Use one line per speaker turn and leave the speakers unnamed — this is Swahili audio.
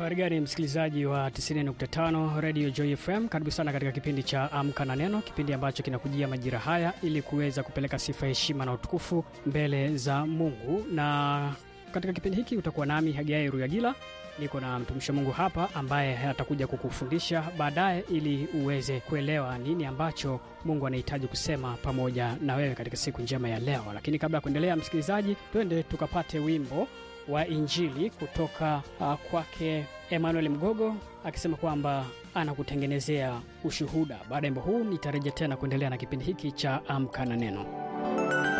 Harigani msikilizaji wa 90.5 Radio Joy FM, karibu sana katika kipindi cha Amka na Neno, kipindi ambacho kinakujia majira haya ili kuweza kupeleka sifa, heshima na utukufu mbele za Mungu. Na katika kipindi hiki utakuwa nami Hagai Ruyagila, niko na mtumishi wa Mungu hapa ambaye atakuja kukufundisha baadaye ili uweze kuelewa nini ambacho Mungu anahitaji kusema pamoja na wewe katika siku njema ya leo. Lakini kabla ya kuendelea, msikilizaji, twende tukapate wimbo wa Injili kutoka uh, kwake Emmanuel Mgogo akisema kwamba anakutengenezea ushuhuda. Baada ya wimbo huu nitarejea tena kuendelea na kipindi hiki cha Amka na Neno.